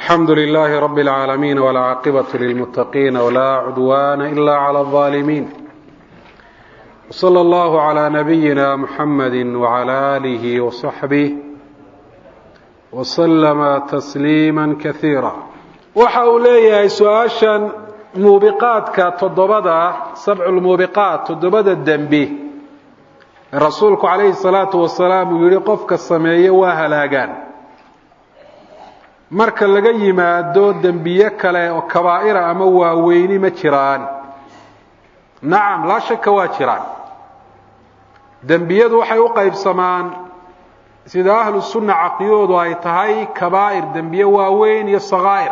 alxamdu lilaahi rabi اlcaalamiin wاlcaaqibatu lilmuttaqiina wlaa cudwaana ila clى اlظaalimiin wslى اllahu عlى nabiyina muxamadi wعlى alihi وصaxbih wslama tasliima kasiira waxa uu leeyahay su-aashan muubiqaadka toddobada sabcu lmuubiqaat toddobada dembi ee rasuulku calayhi salaatu wasalaam uu yihi qofka sameeye waa halaagaan marka laga yimaado dembiye kale oo kabaa'ira ama waaweyni ma jiraan nacam laa shaka waa jiraan dembiyadu waxay u qaybsamaan sida ahlu sunna caqiyoodu ay tahay kabaa'ir dembiye waaweyn iyo sakaa'ir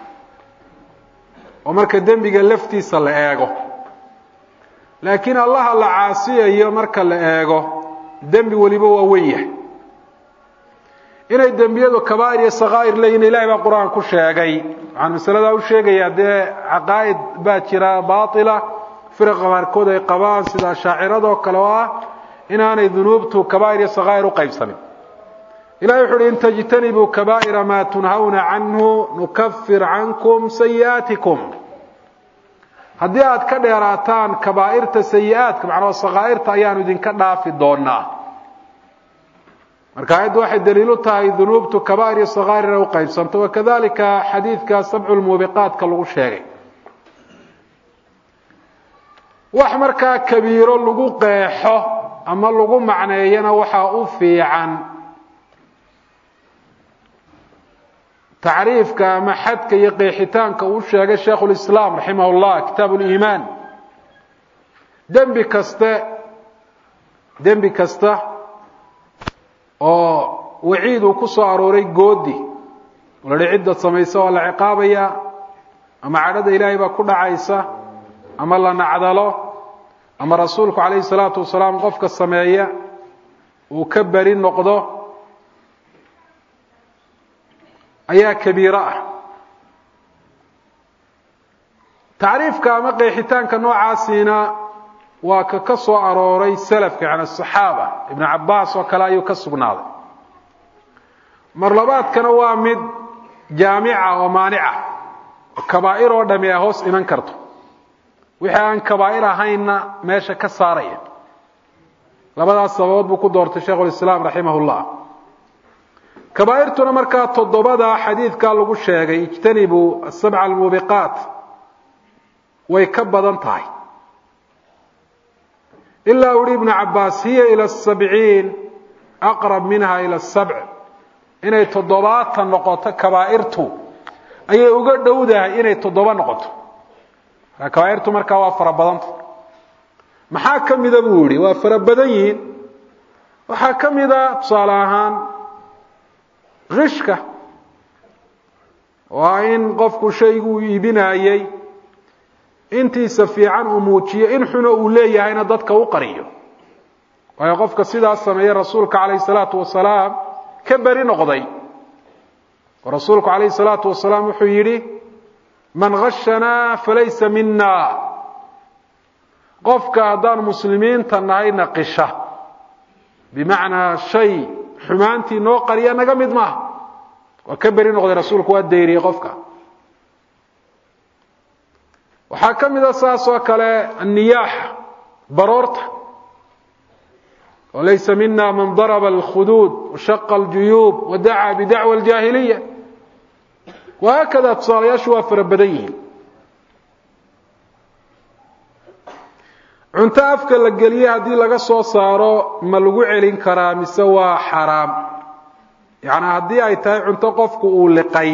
oo marka dembiga laftiisa la eego laakiin allaha la caasiyayo marka la eego dembi weliba waa wen yahay inay dembiyadu kabaa'ir iyo sakaa'ir leeyihin ilahay baa qur-aan ku sheegay waxaan masaladaa u sheegayaa dee caqaa'id baa jira baatila firaqa qaarkood ay qabaan sida ashaaciradoo kale oo ah inaanay dunuubtu kabaa'ir iyo sakaa'ir u qaybsamin ilahay wuxu uhi in tajtanibuu kabaa'ira maa tunhawna canhu nukafir cankum sayi'aatikum haddii aad ka dheeraataan kabaa'irta sayi-aadka macnaa sakaa'irta ayaanu idinka dhaafi doonaa marka ayaddu waxay daliilu tahay dunuubtu kabaa'ir iyo sakaa'ir inay u qaybsanto wakadalika xadiidka sabcu lmuubiqaatka lagu sheegay wax markaa kabiiro lagu qeexo ama lagu macneeyana waxaa u fiican tacriifka ama xadka iyo qeexitaanka uu sheegay sheikhu lislaam raximah llah kitaab liimaan dembi kaste dembi kasta oo waciid uu ku soo arooray goodi la hi cidda samaysa waa la ciqaabaya ama cadhada ilaahay baa ku dhacaysa ama la nacdalo ama rasuulku calayhi salaatu wasalaam qofka sameeya uu ka beri noqdo ayaa kabiiro ah tacriifka ama qeexitaanka noocaasiina waa ka ka soo arooray salafka yani asaxaaba ibnu cabaas oo kale ayuu ka sugnaaday mar labaadkana waa mid jaamica oo maanica kabaa'ir oo dhami a hoos iman karto wixii aan kabaa'ir ahaynna meesha ka saaraya labadaas sababood buu ku doortay sheikhulislaam raximah llah kabaa'irtuna markaa toddobada xadiidkaa lagu sheegay ijtanibuu asabca almuubiqaat way ka badan tahay ilaa uhi ibnu cabaas hiya ila sabciin aqrab minha ila sabc inay toddobaatan noqoto kabaa'irtu ayay uga dhowdahay inay toddoba noqoto markaa kabaa'irtu markaa waa fara badanta maxaa ka mida buu yihi waa fara badan yihiin waxaa ka mida tusaale ahaan kishka waa in qofku shaygu uu iibinayey intiisa fiican uu muujiyo in xuno uu leeyahayna dadka u qariyo waayo qofka sidaas sameeye rasuulka calayhi salaatu wasalaam ka beri noqday oo rasuulku calayhi salaatu wasalaam wuxuu yidhi man khashanaa falaysa mina qofka haddaan muslimiinta nahayna qisha bimacnaa shay xumaantii noo qariya naga mid maaha waa ka beri noqday rasuulku waa dayriyey qofka waxaa ka mida saas oo kale anniyaaxa baroorta oo laysa mina man daraba alkhuduud washaqa aljuyuub wadacaa bidacwa aljaahiliya wahaakada tusaalayaashu waa fara badan yihiin cunto afka la geliye haddii laga soo saaro ma lagu celin karaa mise waa xaraam yacnaa haddii ay tahay cunto qofku uu liqay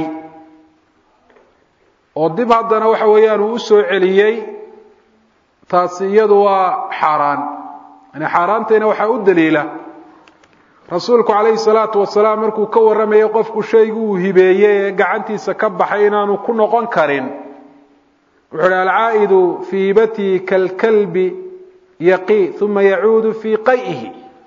oo dib haddana waxa weeyaan uu usoo celiyey taasi iyadu waa xaaraan yani xaaraantayna waxaa u daliila rasuulku calayhi salaatu wasalaam markuu ka warramayay qofku shaygu uu hibeeyey ee gacantiisa ka baxay inaanu ku noqon karin wuxuu uhi alcaa'idu fii hibatii kalkalbi yaqi uma yacuudu fii qay'ihi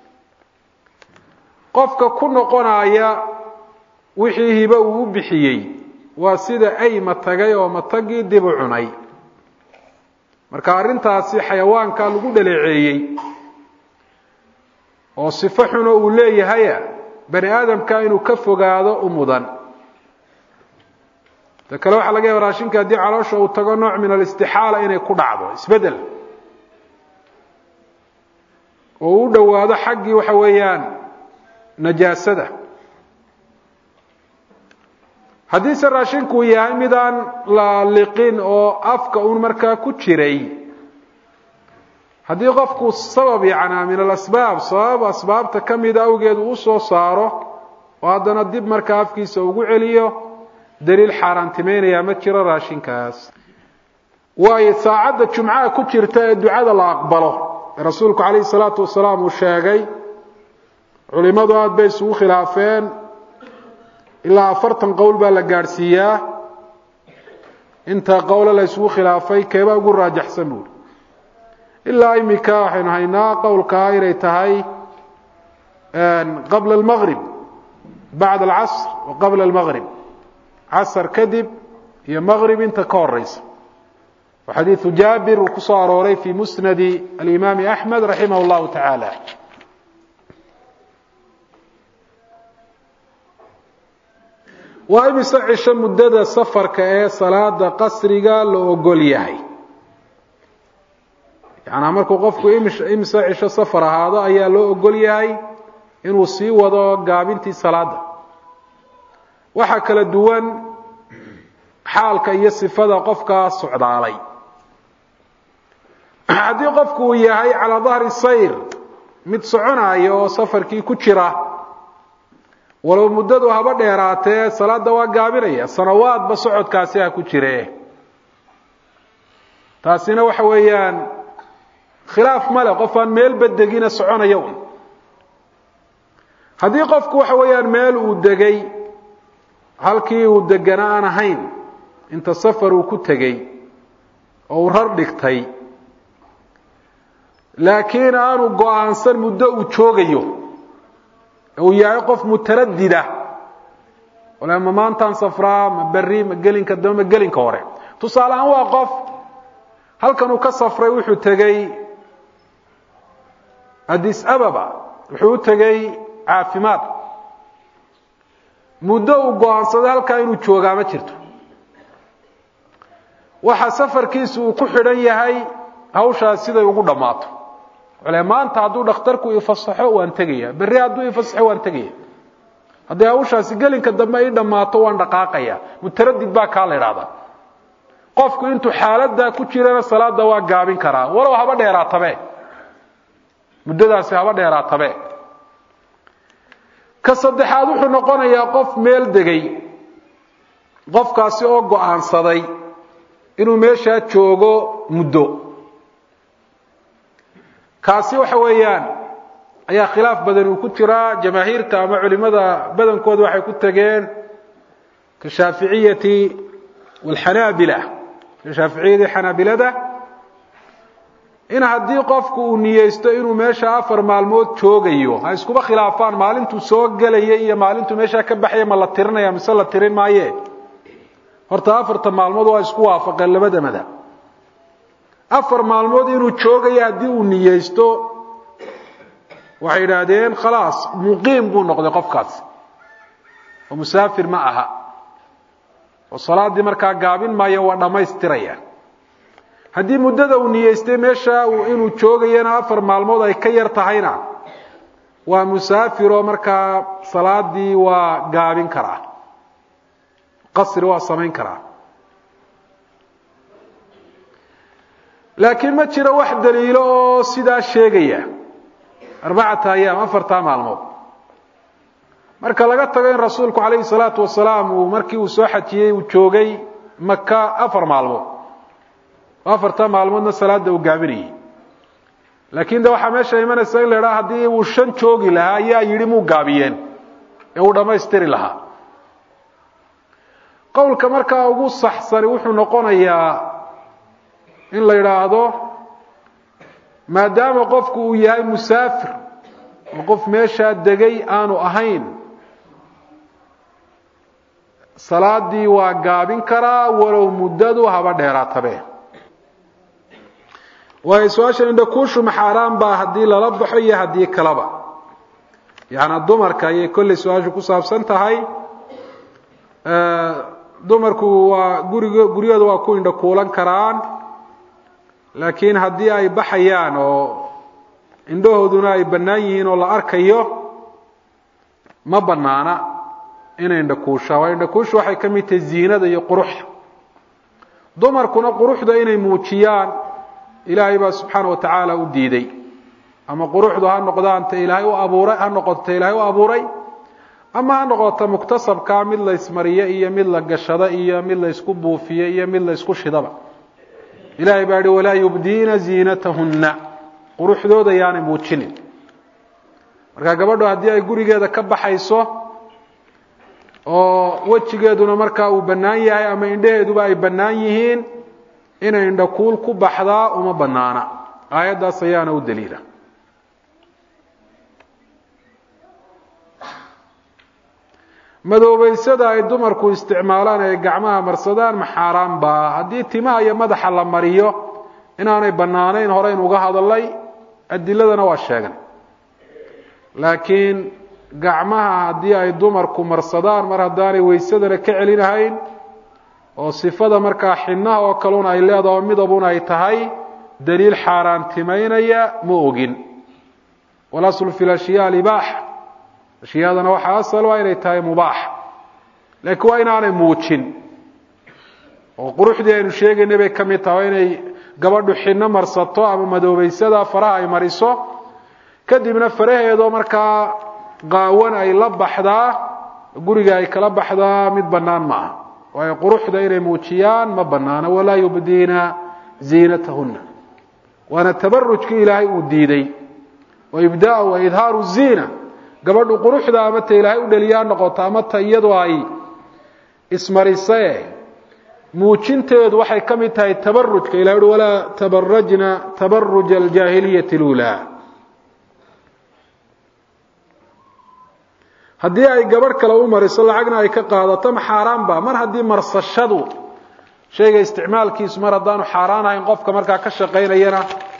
qofka ku noqonaya wixii hibe uu u bixiyey waa sida ay matagay oo matagii dib u cunay marka arrintaasi xayawaanka lagu dhaleeceeyey oo sifo xuno uu leeyahaya bani aadamka inuu ka fogaado u mudan ta kale waxaa laga yaaba raashinka haddii caloosha uu tago nooc min alistixaala inay ku dhacdo isbedel oo u dhowaado xaggii waxa weeyaan najaasada haddiise raashinku yahay midaan la liqin oo afka un markaa ku jiray haddii qofku sabab yacnaa min alasbaab sabab asbaabta ka mida awgeed uu soo saaro oo haddana dib markaa afkiisa ugu celiyo daliil xaaraantimeynaya ma jiro raashinkaas waayo saacadda jumcaha ku jirta ee ducada la aqbalo ee rasuulku calayhi salaatu wasalaam uu sheegay culimadu aada bay isugu khilaafeen ilaa afartan qowl baa la gaadhsiiyaa inta qowle la isugu khilaafay keebaa ugu raajaxsan buuri ilaa imika waxaynu haynaa qowlkaa inay tahay qabla almaqrib bacda alcasr wa qabla almaqrib casr kadib iyo maqrib inta ka horeysa xadiiثu jaabir uu ku soo arooray fi musnadi alimaami axmed raximah اllahu taعaalى waa imise cisho muddada safarka ee salaada qasriga la ogol yahay yanaa markuu qofku imise cisho safar ahaado ayaa loo ogol yahay inuu sii wado gaabintii salaada waxaa kala duwan xaalka iyo sifada qofkaa socdaalay haddii qofku uu yahay calaa dahri sayr mid soconaya oo safarkii ku jira walow muddadu haba dheeraatee salaada waa gaabinaya sanawaadba socodkaasi ha ku jire taasina waxa weeyaan khilaaf male qof aan meelba degina soconaya un haddii qofku waxa weeyaan meel uu degay halkii uu degana aan ahayn inta safar uu ku tegey oo uu rar dhigtay laakiin aanu go-aansan muddo uu joogayo uu yahay qof mutaradida ole ma maantaan safraa ma berri ma gelinka dambe ma gelinka hore tusaale ahaan waa qof halkan uu ka safray wuxuu tegey addis ababa wuxuu u tegey caafimaad muddo uu go-aansaday halkaa inuu joogaa ma jirto waxa safarkiisu uu ku xidhan yahay hawshaas siday ugu dhammaato le maanta hadduu dhakhtarku ifasaxo waan tegaya berri hadduu ifasaxo waan tegaya haddii hawshaasi gelinka dambe ii dhammaato waan dhaqaaqaya mutaradid baa kaa la idhahdaa qofku intuu xaaladdaa ku jirana salaada waa gaabin karaa walow haba dheeraatabe muddadaasi haba dheeraatabe ka saddexaad wuxuu noqonayaa qof meel degay qofkaasi oo go-aansaday inuu meeshaa joogo muddo kaasi waxa weeyaan ayaa khilaaf badan uu ku jiraa jamaahiirta ama culimada badankooda waxay ku tageen ka shaaficiyati walxanaabila ka shaaficiyadii xanaabilada in haddii qofku uu niyeysto inuu meesha afar maalmood joogayo ha iskuba khilaafaan maalintuu soo gelaya iyo maalintuu meeshaa ka baxaya ma la tirinaya mise la tirin maaye horta afarta maalmood waa isku waafaqeen labada madab afar maalmood inuu joogayo haddii uu niyeysto waxay yidhaahdeen khalaas muqiim buu noqday qofkaas oo musaafir ma aha oo salaaddii markaa gaabin maayo waa dhammaystiraya haddii muddada uu niyeystay meesha inuu joogayana afar maalmood ay ka yar tahayna waa musaafiroo markaa salaadii waa gaabin karaa qasri waa samayn karaa laakiin ma jiro wax daliilo oo sidaa sheegaya arbacata ayaam afartaa maalmood marka laga tago in rasuulku calayhi salaatu wasalaam uu markii uu soo xajiyey uu joogay maka afar maalmood oo afartaa maalmoodna salaada uu gaabinayay laakiin de waxaa meesha imanaysa in la idhaha haddii uu shan joogi lahaa ayaa yidhi muu gaabiyeen ee uu dhammaystiri lahaa qowlka markaa ugu saxsani wuxuu noqonayaa in la yidhaahdo maadaama qofku uu yahay musaafir oo qof meeshaa degay aanu ahayn salaadii waa gaabin karaa walow muddadu haba dheeraatabe waayo su-aasha indhakuushu maxaaraan baa haddii lala baxo iyo haddii kalaba yaani dumarka ayay kolley su-aashu ku saabsan tahay dumarku waa gurig guryahooda waa ku indha kuulan karaan laakiin haddii ay baxayaan oo indhahooduna ay bannaan yihiin oo la arkayo ma bannaana inay indhakuushaan waa indhakuusha waxay ka mid tahay ziinada iyo quruxda dumarkuna quruxda inay muujiyaan ilaahay baa subxaana wa tacaala u diiday ama quruxdu ha noqdaan ta ilaahay u abuuray ha noqoto ta ilaahay u abuuray ama ha noqoto muktasabkaa mid la ismariyo iyo mid la gashado iyo mid la isku buufiyo iyo mid la isku shidaba ilahay baa yihi walaa yubdiina ziinatahunna quruxdooda yaanay muujinin marka gabadhu haddii ay gurigeeda ka baxayso oo wejigeeduna markaa uu bannaan yahay ama indhaheeduba ay bannaan yihiin inay indhakuul ku baxdaa uma bannaana aayaddaas ayaana u daliila madoobeysada ay dumarku isticmaalaan ee gacmaha marsadaan ma xaaraan baa haddii timaha iyo madaxa la mariyo inaanay bannaanayn horeyn uga hadalay adiladana waa sheegan laakiin gacmaha haddii ay dumarku marsadaan mar haddaanay weysadana ka celinahayn oo sifada markaa xinaha oo kaluna ay leedaho midabuna ay tahay daliil xaaraantimaynaya ma ogin walaslu fi lashyaa libaax ashyaadana waxaa asal waa inay tahay mubaax laakiin waa inaanay muujin oo quruxdii aynu sheegaynay bay ka mid tahay waa inay gabadhu xino marsato ama madoobeysada faraha ay mariso kadibna faraheedoo markaa qaawan ay la baxdaa guriga ay kala baxdaa mid bannaan maaha waayo quruxda inay muujiyaan ma bannaana walaa yubdiina ziinatahunna waana tabarujkii ilaahay uu diiday wa ibdaa wa idhaaru ziina gabadhu quruxda ama ta ilaahay u dheliyaa noqoto ama ta iyadu ay ismarisee muujinteedu waxay ka mid tahay tabarujka ilahay uhi walaa tabarajna tabaruja aljaahiliyati اluulaa haddii ay gabadh kale u mariso lacagna ay ka qaadato ma xaaraan ba mar haddii marsashadu shayga isticmaalkiisu mar haddaanu xaaraan ahayn qofka markaa ka shaqaynayana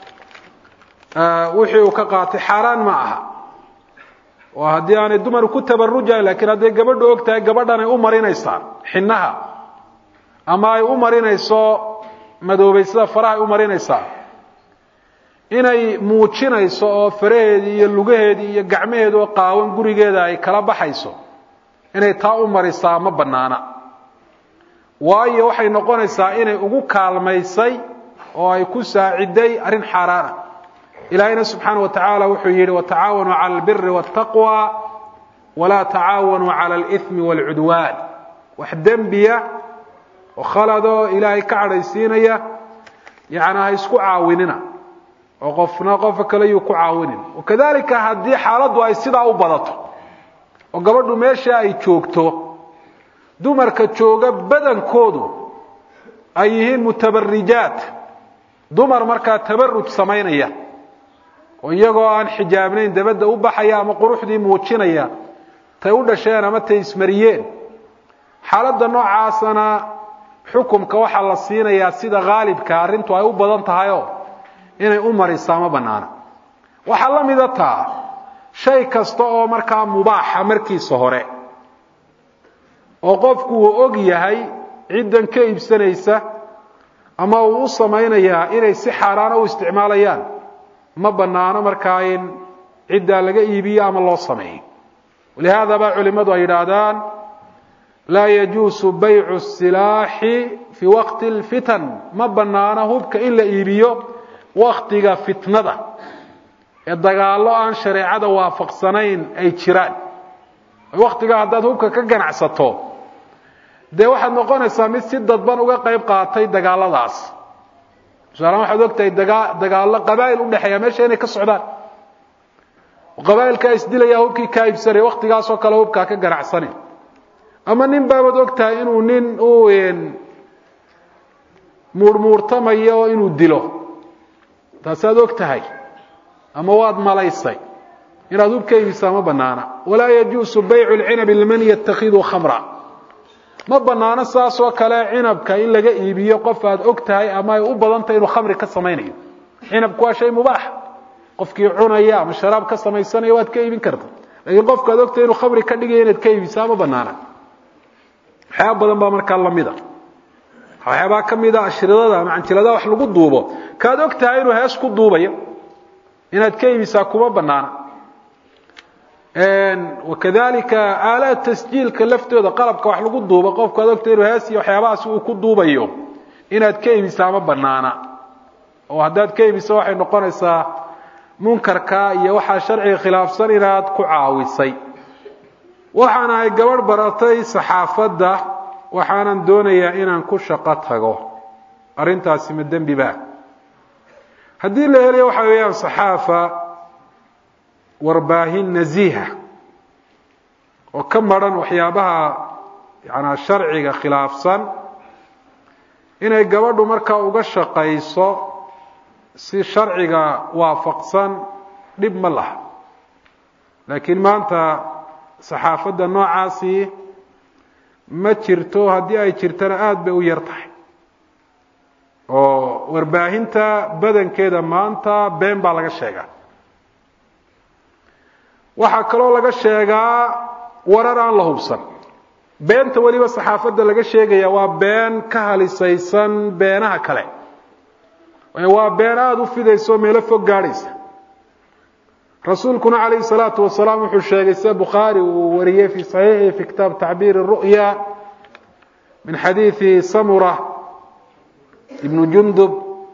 wixii uu ka qaatay xaaraan ma aha oo haddii aanay dumaru ku tabarujayn lakiin hadday gabadhu og tahay gabadhan ay u marinaysaan xinaha ama ay u marinayso madoobeysada faraha ay u marinaysaa inay muujinayso oo faraheedii iyo lugaheedii iyo gacmaheedi oo qaawan gurigeeda ay kala baxayso inay taa u marisaa ma bannaana waayo waxay noqonaysaa inay ugu kaalmaysay oo ay ku saaciday arrin xaaraana ilaahayna subxaana wa tacaala wuxuu yidhi watacaawanuu cala albiri waاtaqwa walaa tacaawanuu cala alimi wاlcudwaan wax dembiya oo khaladoo ilaahay ka cadhaysiinaya yani ha isku caawinina oo qofna qofka kale yuu ku caawinin wakadalika haddii xaaladdu ay sidaa u badato oo gabadhu meesha ay joogto dumarka jooga badankoodu ay yihiin mutabarijaat dumar markaa tabaruj samaynaya oo iyagoo aan xijaabnayn dabadda u baxaya ama quruxdii muujinaya tay u dhasheen ama tay ismariyeen xaaladda noocaasana xukumka waxaa la siinayaa sida haalibka arrintu ay u badan tahayoo inay u marisaa ma bannaana waxaa la mida taa shay kasta oo markaa mubaaxa markiisa hore oo qofku uu og yahay ciddan ka iibsanaysa ama uu u samaynayaa inay si xaaraana u isticmaalayaan ma bannaano markaa in ciddaa laga iibiyo ama loo sameeyo walihaada baa culimmadu ay yidhaahdaan laa yajuusu baycu silaaxi fii waqti lfitan ma bannaano hubka in la iibiyo waktiga fitnada ee dagaallo aan shareecada waafaqsanayn ay jiraan waktigaa haddaad hubka ka ganacsato dee waxaad noqonaysaa mid si dadban uga qayb qaatay dagaaladaas tusaalahaan waxaad ogtahay dagaa dagaallo qabaa'il udhexeeya meesha inay ka socdaan qabaa'ilkaa isdilaya hubkii kaa iibsanaya waktigaasoo kale hubkaa ka ganacsani ama nin baabaad og tahay inuu nin u muurmuurtamayo inuu dilo taasaad og tahay ama waad malaysay inaad hub ka iibisaa ma banaana walaa yajuusu baycu lcinabi liman yatakhidu khamra ma banaano saasoo kale cinabka in laga iibiyo qof aad og tahay ama ay u badan tahay inuu khamri ka samaynayo cinabku waa shay mubaax qofkii cunaya ama sharaab ka samaysanaya waad ka iibin karta lakiin qofka ad og tahay inuu khamri ka dhigaya inaad ka iibisaa ma banaana waxyaaba badan baa markaa lamida waxyaabaa ka mida ashridada ama canjiladaha wax lagu duubo kaad og tahay inuu hees ku duubayo inaad ka iibisaa kuma banaana wakadalika aalaad tasjiilka laftooda qalabka wax lagu duubo qofku aad ogtahay inuu hees iyo waxyaabahaasi uu ku duubayo inaad ka iibisaa ma banaana oo haddaad ka iibiso waxay noqonaysaa munkarka iyo waxaa sharciga khilaafsan inaad ku caawisay waxaan ahay gabadh baratay saxaafadda waxaanan doonayaa inaan ku shaqo tago arrintaasi ma dembi ba haddii la helayo waxa weeyaan saxaafa warbaahin naziiha oo ka maran waxyaabaha yanaa sharciga khilaafsan inay gabadhu markaa uga shaqayso si sharciga waafaqsan dhib ma laha laakiin maanta saxaafadda noocaasi ma jirto haddii ay jirtana aada bay u yar tahay oo warbaahinta badankeeda maanta been baa laga sheegaa waxaa kaloo laga sheegaa warar aan la hubsan beenta weliba saxaafadda laga sheegaya waa been ka halisaysan beenaha kale waa been aada u fidaysa oo meelo fog gaadhaysa rasuulkuna calayhi salaatu wasalaam wuxuu sheegay sida bukhaari uu wariyey fii saxiixi fi kitaab tacbiir ru'ya min xadiidi samura ibnu jundub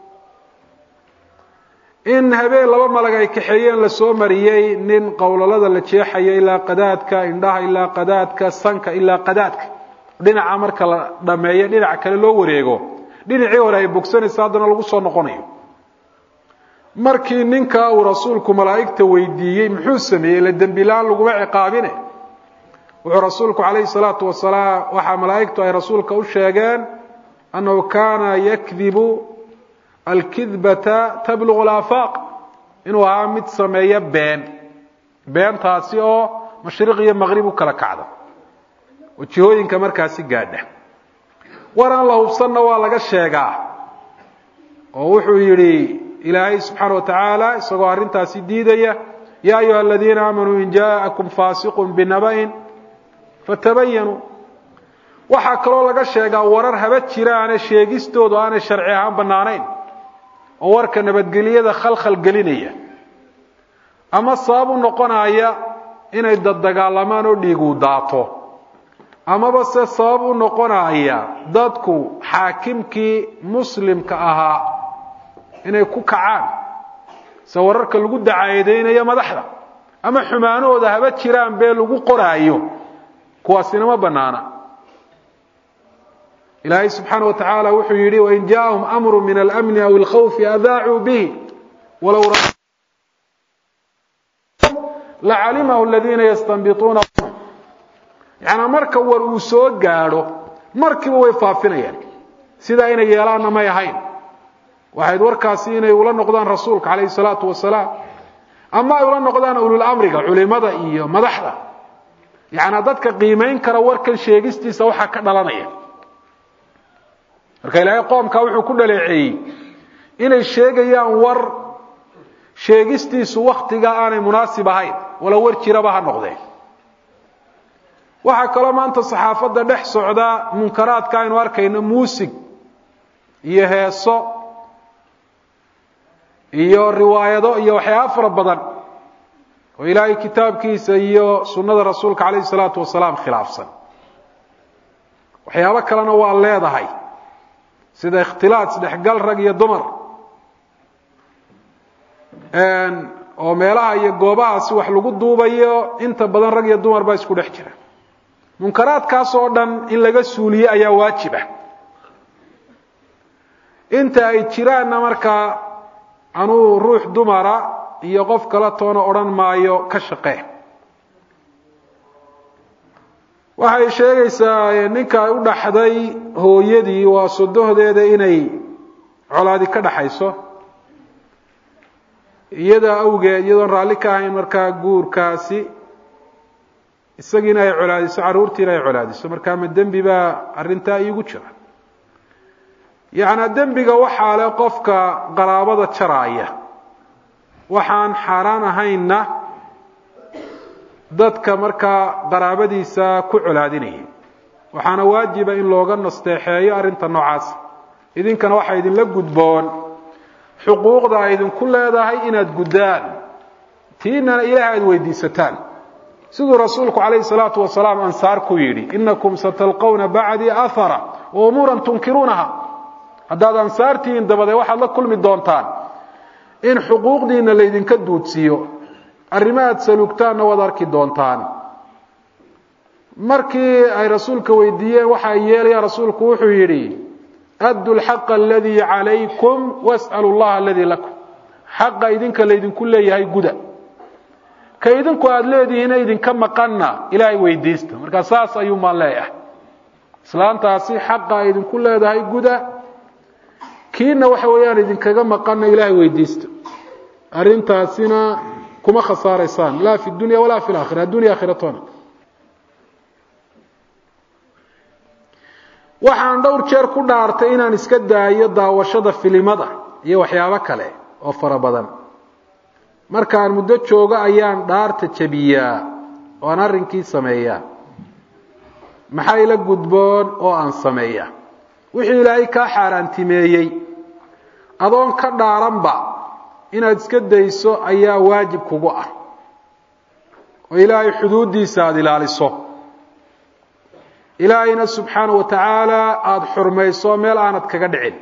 in habeen laba malag ay kaxeeyeen lasoo mariyey nin qowlalada la jeexayo ilaa qadaadka indhaha ilaa qadaadka sanka ilaa qadaadka dhinaca marka la dhameeyo dhinaca kale loo wareego dhinacii hore ay bogsanaysa haddana lagu soo noqonayo markii ninkaa uu rasuulku malaa'igta weydiiyey muxuu sameeyey la dembilaan laguma ciqaabine wuxuu rasuulku calayhi salaatu wasalaam waxaa malaa'igtu ay rasuulka u sheegeen annahu kaana yakdibu alkidbata tablugu alaafaaq inuu ahaa mid sameeya been beentaasi oo mashriq iyo maqrib u kala kacda oo jihooyinka markaasi gaadha war aan la hubsanna waa laga sheegaa oo wuxuu yidhi ilaahay subxaana wa tacaala isagoo arrintaasi diidaya yaa ayuha aladiina aamanuu in jaaءakum faasiqun binaba'in fatabayanuu waxaa kaloo laga sheegaa warar haba jiraane sheegistoodu aanay sharci ahaan bannaanayn oo warka nabadgelyada khalkhal gelinaya ama sabab u noqonaya inay daddagaalamaan oo dhiiguu daato amaba se sabab u noqonaya dadku xaakimkii muslimka ahaa inay ku kacaan se wararka lagu dacaadeynayo madaxda ama xumaanahooda haba jiraan bee lagu qoraayo kuwaasina ma banaana ilaahay subxaana wa tacaala wuxuu yidhi wain jaaءahum amru min almni aw اlkhawfi adaacuu bihi walow lacalimahu aladiina yastanbituuna yaani marka war uu soo gaadho markiiba way faafinayaan sidaa inay yeelaanna may ahayn waxayd warkaasi inay ula noqdaan rasuulka calayhi salaatu wasalaam ama ay ula noqdaan ululamriga culimada iyo madaxda yaani dadka qiimayn kara warkan sheegistiisa waxaa ka dhalanaya marka ilaahay qoomkaa wuxuu ku dhaleeceeyey inay sheegayaan war sheegistiisu waktiga aanay munaasib ahayn wala war jiraba ha noqdeen waxaa kaloo maanta saxaafadda dhex socda munkaraadka aynu arkayno muusig iyo heeso iyo riwaayado iyo waxyaaba fara badan oo ilaahay kitaabkiisa iyo sunnada rasuulka calayhi salaatu wasalaam khilaafsan waxyaabo kalena waa leedahay sida ikhtilaat isdhexgal rag iyo dumar oo meelaha iyo goobahaasi wax lagu duubayo inta badan rag iyo dumar baa isku dhex jira munkaraadkaas oo dhan in laga suuliye ayaa waajib ah inta ay jiraanna markaa anuu ruux dumara iyo qof kala toona odhan maayo ka shaqee waxay sheegaysaa ninka ay u dhaxday hooyadii waa sodohdeeda inay colaadi ka dhaxayso iyada awgeed iyadoon raalli ka ahayn markaa guurkaasi isagiina ay colaadiso carruurtiina ay colaadiso markaa ma dembi baa arrintaa iigu jira yacnaa dembiga waxaa le qofka qaraabada jaraaya waxaan xaaraan ahaynna dadka markaa qaraabadiisa ku colaadinaya waxaana waajiba in looga nasteexeeyo arrinta noocaas idinkana waxaa idinla gudboon xuquuqda ay idinku leedahay inaad guddaan tiinana ilaahay aada weydiisataan siduu rasuulku calayhi salaatu wasalaam ansaar ku yidhi inakum satalqawna bacdii ahara wa umuuran tunkiruunaha haddaad ansaartihiin dabadee waxaad la kulmi doontaan in xuquuqdiina laydinka duudsiiyo arrimo aad salugtaanna waad arki doontaan markii ay rasuulka weydiiyeen waxa ay yeelayaan rasuulku wuxuu yidhi addu lxaqa aladii calaykum was'alu llaha aladii lakum xaqa idinka laydinku leeyahay guda ka idinku aada leedihiina idinka maqanna ilaahay weydiista markaa saas ayuu maan leeyahay islaantaasi xaqa ay idinku leedahay guda kiina waxa weeyaan idinkaga maqanna ilaahay weydiista arrintaasina kuma khasaaraysaan laa fi dunya walaa fi laakhira addunya aakhiratona waxaan dhowr jeer ku dhaartay inaan iska daayo daawashada filimada iyo waxyaabo kale oo fara badan markaan muddo joogo ayaan dhaarta jebiyaa oo aan arrinkii sameeyaa maxaa ila gudboon oo aan sameeya wixii ilaahay kaa xaaraantimeeyey adoon ka dhaaranba inaad iska dayso ayaa waajib kugu ah oo ilaahay xuduuddiisa aada ilaaliso ilaahayna subxaana wa tacaala aada xurmayso meel aanad kaga dhicin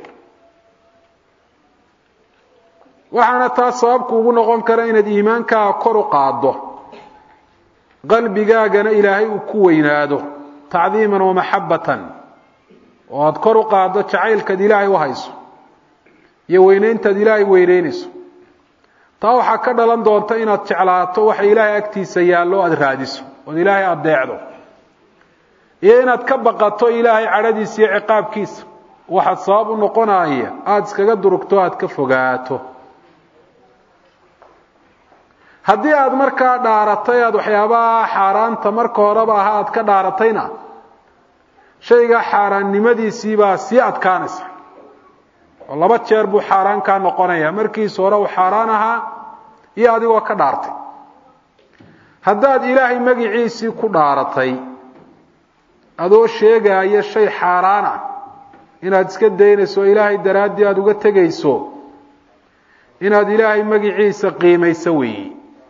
waxaana taas sababku ugu noqon kara inaad iimaankaaga kor u qaaddo qalbigaagana ilaahay uu ku weynaado tacdiiman wa maxabbatan oo aada kor u qaaddo jacaylkaad ilaahay u hayso iyo weynayntaad ilaahay weyneynayso taa waxaa ka dhalan doonta inaad jeclaato waxa ilaahay agtiisa yaallo o aada raadiso ood ilaahay adeecdo iyo inaad ka baqato ilaahay cadhadiisa iyo ciqaabkiisa waxaad sabab u noqonaya aada iskaga durugto aada ka fogaato haddii aada markaa dhaaratay aada waxyaabaha xaaraanta marka horeba aha aada ka dhaaratayna shayga xaaraannimadiisiibaa sii adkaanaysa oo laba jeer buu xaaraan kaa noqonaya markiisa hore uu xaaraan ahaa iyo adigoo ka dhaartay haddaad ilaahay magiciisii ku dhaaratay adoo sheegaya shay xaaraan ah inaad iska daynayso oo ilaahay daraaddii aada uga tegayso inaad ilaahay magiciisa qiimayso weeyi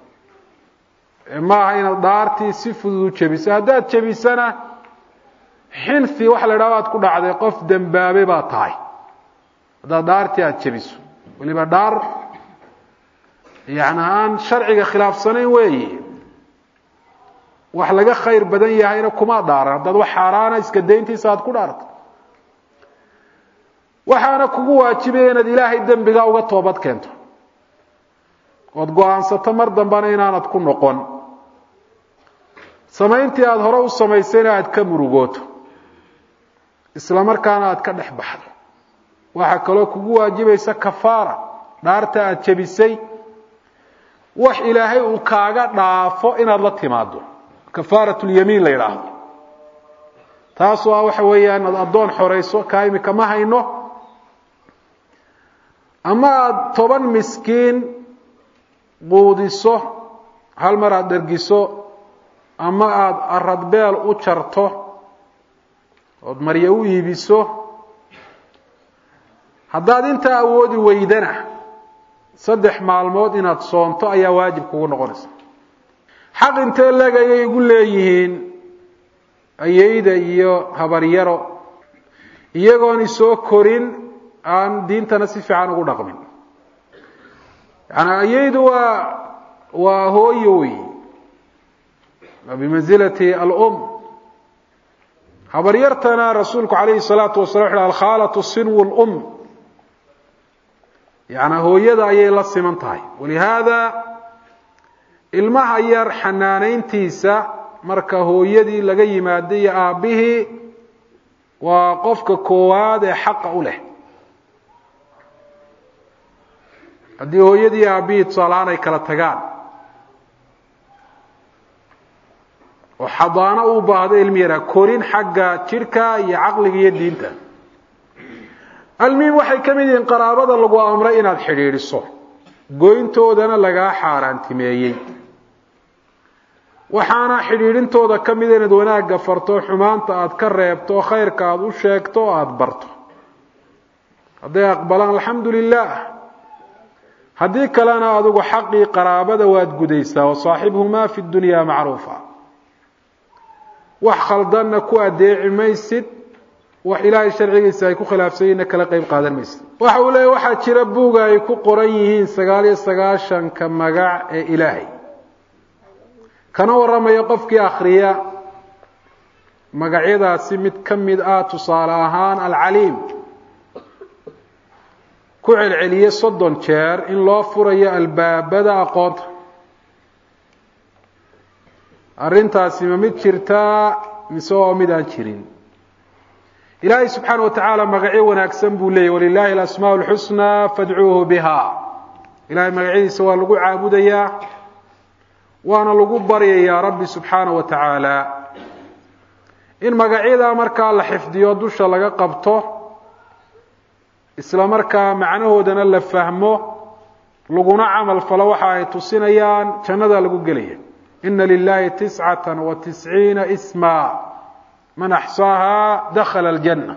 maaha inaad dhaartii si fudud u jebiso haddaad jebisana xinfi waxa la idhahdo aad ku dhacday qof dembaabe baa tahay haddaad dhaartii aada jebiso weliba dhaar yani aan sharciga khilaafsanayn weeyi wax laga khayr badan yahayna kuma dhaaran haddaad wax xaaraana iska dayntiisa aada ku dhaarto waxaana kugu waajibaya inaad ilaahay dembiga uga toobad keento ood go-aansato mar dambana inaanad ku noqon samayntii aada hore u samaysayna aada ka murugooto isla markaana aada ka dhex baxdo waxaa kaloo kugu waajibaysa kafaara dhaarta aada jebisay wax ilaahay uu kaaga dhaafo inaad la timaado kafaarat lyamiin la yidhaahdo taasoo ah waxa weeyaan ad addoon xorayso kaa imika ma hayno ama aada toban miskiin quudiso hal mar aada dhergiso ama aada aradbeel u jarto ood maryo u iibiso haddaad intaa awoodi weydana saddex maalmood inaad soonto ayaa waajib kugu noqonaysa xaq intee leeg ayay igu leeyihiin ayeyda iyo habaryaro iyagoon isoo korin aan diintana si fiican ugu dhaqmin yani ayeydu waa waa hooyo wey waa bimansilati alum habaryartana rasuulku calayhi salaatu wasala wuxu alkhaalatu sinwu lum yani hooyada ayay la siman tahay walihaada ilmaha yar xanaanayntiisa marka hooyadii laga yimaado iyo aabbihii waa qofka koowaad ee xaqa u leh haddii hooyadii aabbihii tusaalahaan ay kala tagaan oo xadaano u baahdo ilmi yaraa korin xagga jidhka iyo caqliga iyo diinta almuhim waxay ka mid yihiin qaraabada lagu amray inaad xidhiidhiso goyntoodana lagaa xaaraantimeeyey waxaana xidhiidhintooda ka mida inaad wanaagga farto xumaanta aada ka reebto khayrka aada u sheegto o aada barto hadday aqbalaan alxamdu lilah haddii kalena adigu xaqii qaraabada waad gudaysaa wasaaxibhumaa fi dunya macruufa wax khaldanna ku adeeci maysid wax ilaahay sharcigiisa ay ku khilaafsanyinna kala qeyb qaadan maysid waxa uu leeya waxaa jira buuga ay ku qoran yihiin sagaal iyo sagaashanka magac ee ilaahay kana warramaya qofkii akhriya magacyadaasi mid ka mid ah tusaale ahaan alcaliim ku celceliye soddon jeer in loo furayo albaabada aqoonta arrintaasi ma mid jirtaa mise oo mid aan jirin ilaahay subxaana wa tacaala magacyo wanaagsan buu leeyay walilahi alasmaa lxusnaa fadcuuhu biha ilahay magacyadiisa waa lagu caabudayaa waana lagu baryayaa rabbi subxaana wa tacaala in magacyadaa markaa la xifdiyo dusha laga qabto isla markaa macnahoodana la fahmo laguna camal falo waxa ay tusinayaan jannada lagu gelaya ina lilahi tiscata wa tisciina isma man axsaaha dakhala aljanna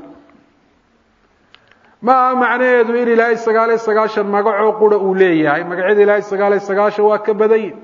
ma aha macnaheedu in ilaahay sagaal iyo sagaashan magacoo qura uu leeyahay magacyada ilaahay sagaal iyo sagaashan waa ka badanyin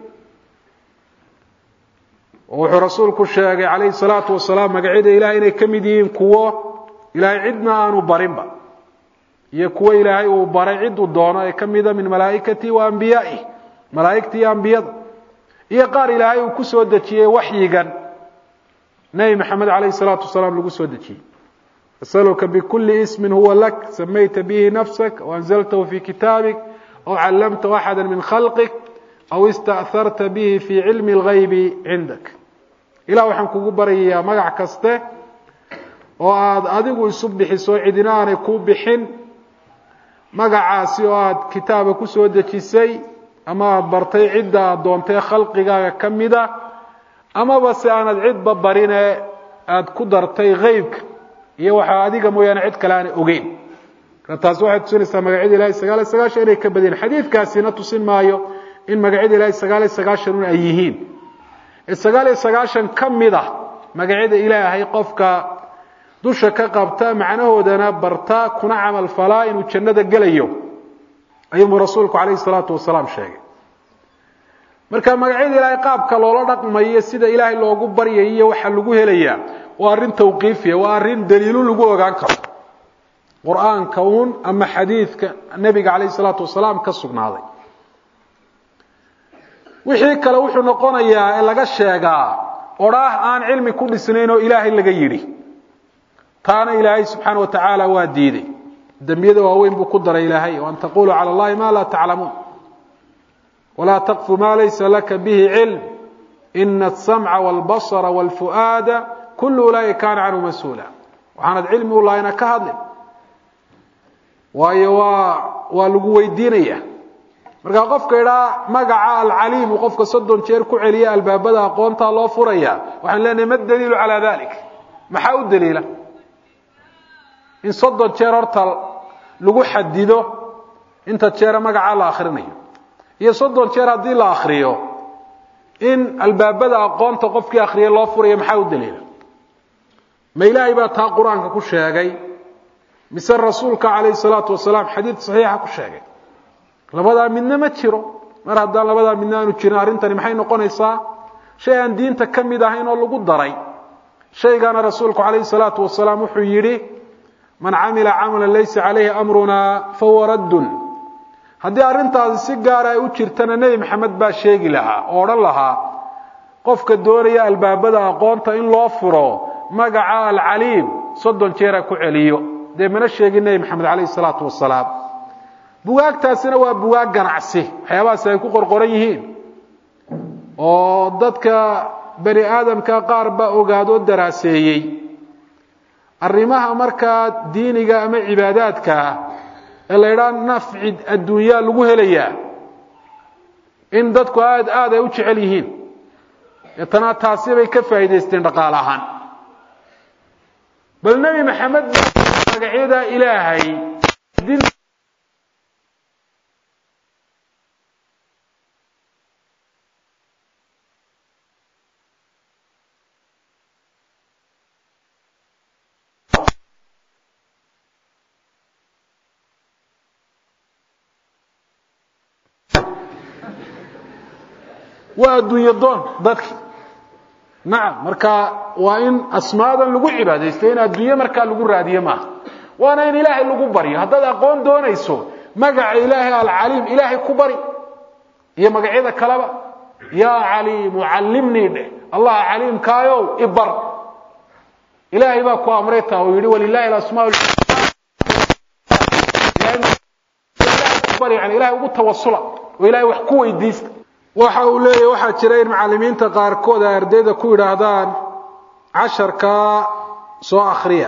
oo wuxuu rasuulku sheegay calayhi salaatu wasalaam magacyada ilahay inay ka mid yihiin kuwo ilaahay cidna aanu barinba iyo kuwo ilaahay uu baray ciduu doono ee ka mida min malaa'ikatihi wa ambiyaaih malaa'igta iyo ambiyada iyo qaar ilaahay uu ku soo dejiyey waxyigan nebi maxamed calayhi salaatu wasalaam lagu soo dejiyey asaluka bikuli ismin huwa lak samayta bihi nafsak aw anzaltahu fi kitaabik aw callamtahu axada min khalqik aw ista'harta bihi fi cilmi اlgaybi cindak ilah waxaan kugu baryayaa magac kaste oo aada adigu isu bixiso cidina aanay ku bixin magacaasi oo aada kitaaba kusoo dejisay ama aada bartay cidda aada doontay khalqigaaga ka mida amaba se aanad cidba barine aada ku dartay heybka iyo waxaa adiga mooyaane cid kale aanay ogeyn marka taasi waxay tusinaysaa magacyada ilahay sagaal iyo sagaashan inay ka badiyeen xadiidkaasina tusin maayo in magacyada ilahay sagaal iyo sagaashan un ay yihiin ee sagaal iyo sagaashan ka mid a magacyada ilaahay qofka dusha ka qabta macnahoodana barta kuna camal falaa inuu jannada gelayo ayuunbuu rasuulku calayhi salaatu wasalaam sheegay marka magacyada ilaahay qaabka loola dhaqmayo sida ilaahay loogu baryayo waxa lagu helayaa waa arrin tawqiifiya waa arrin daliilu lagu ogaan karo qur-aanka uun ama xadiidka nebiga calayhi salaatu wasalaam ka sugnaaday wixii kale wuxuu noqonayaa ee laga sheegaa odhaah aan cilmi ku dhisnayn oo ilaahay laga yidhi taana ilaahay subxaana wa tacaala waa diiday dembiyada waaweyn buu ku daray ilaahay o an taquluu cala allahi ma laa taclamuun walaa taqfu ma laysa laka bihi cilm ina asamca walbasara walfu'aada kullu ulaaika kaana canhu mas-uula waxaanad cilmi u lahayna ka hadlin waayo waa waa lagu weydiinaya markaa qofka idhaa magaca alcaliimu qofka soddon jeer ku celiya albaabada aqoontaa loo furaya waxaan leenahay ma daliilu calaa dalik maxaa u daliila in soddon jeer horta lagu xadido inta jeera magacaa la akhrinayo iyo soddon jeer haddii la akriyo in albaabada aqoonta qofkii akhriyay loo furayo maxaa u daliila ma ilaahay baa taa qur-aanka ku sheegay mise rasuulka calayhi salaatu wasalaam xadiid saxiixa ku sheegay labadaa midna ma jiro mar haddaan labadaa midna aanu jirin arrintani maxay noqonaysaa shay aan diinta ka mid ahayn oo lagu daray shaygana rasuulku calayhi salaatu wasalaam wuxuu yidhi man camila camalan laysa calayhi amrunaa fahuwa raddun haddii arrintaasi si gaara ay u jirtana nebi maxamed baa sheegi lahaa oo odhan lahaa qofka doonaya albaabada aqoonta in loo furo magaca alcaliim soddon jeera ku celiyo dee mana sheegin nebi maxamed calayhi salaatu wasalaam bugaagtaasina waa bugaag ganacsi waxyaabahaasi ay ku qorqoran yihiin oo dadka bani aadamka qaar baa ogaadoo daraaseeyey arrimaha markaa diiniga ama cibaadaadkaa ee la ydhaha nafci adduunyaa lagu helayaa in dadku aad aad ay u jecel yihiin deetana taasi bay ka faa'idaysteen dhaqaale ahaan bal nebi maxamed magacyada ilaahay waa adduunyo doon dadki nacam marka waa in asmaadan lagu cibaadaysto in adduunye markaa lagu raadiyo maaha waana in ilaahay lagu baryo haddaad aqoon doonayso magaca ilaahay alcaliim ilaahay ku bari iyo magacyada kaleba yaa caliimu callimnii dheh allah caliimkaayow ibar ilaahay baa ku amray taa uu yihi walilahi alasmaa yani ilahay ugu tawasula oo ilahay wax ku weydiista waxa uu leeyahy waxaa jira in macalimiinta qaarkood ay ardayda ku yidhaahdaan casharkaa soo akriya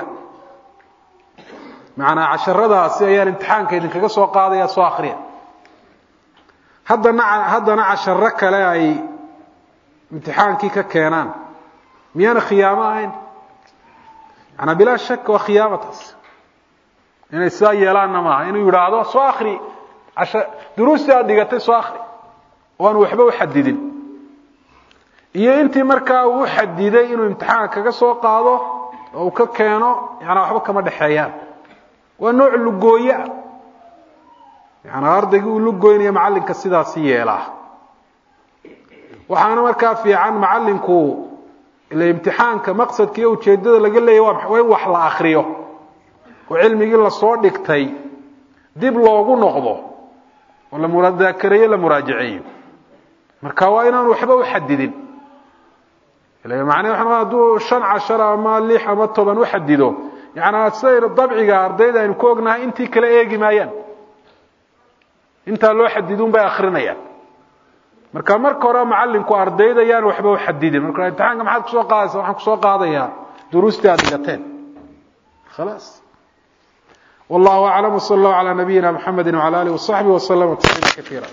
macnaa casharadaasi ayaan imtixaanka idinkaga soo qaadaya soo akriya haddana haddana casharo kale ay imtixaankii ka keenaan miyaana khiyaamo ahayn manaa bilaa shak waa khiyaamataas inay sidaa yeelaanna maaha inuu yidhaahdo soo akri duruustii aad dhigatay soo akri oo aanu waxba uxadidin iyo intii markaa uu uxadiday inuu imtixaanka kaga soo qaado oo uu ka keeno yanaa waxba kama dhexeeyaan waa nooc lugooye ah yanaa ardaygii uu lugoynaya macallinka sidaasi yeelaa waxaana markaa fiican macallinku ila imtixaanka maqsadka iyo ujeeddada laga leeyahy waa in wax la akriyo oo cilmigii lasoo dhigtay dib loogu noqdo oo la muraadaakareeyo la muraajaceeyo marka waa inaanu waxba uxadidin macnaa hadduu shan cashar ama lix ama toban uxadido yanaa sidayna dabciga ardayda aynu ku ognahay intii kale eegi maayaan intaa loo xadidun bay akrinayaan marka marka hore macalinku ardayda yaan waxba uxadidin marka imtixaanka maxaad kusoo qaadaysa waxaan kusoo qaadayaa duruustii aad dhigateen khalaas والله أعلم وصلى الله على نبينا محمد وعلى آله وصحبه وسلم تسليما كثيرا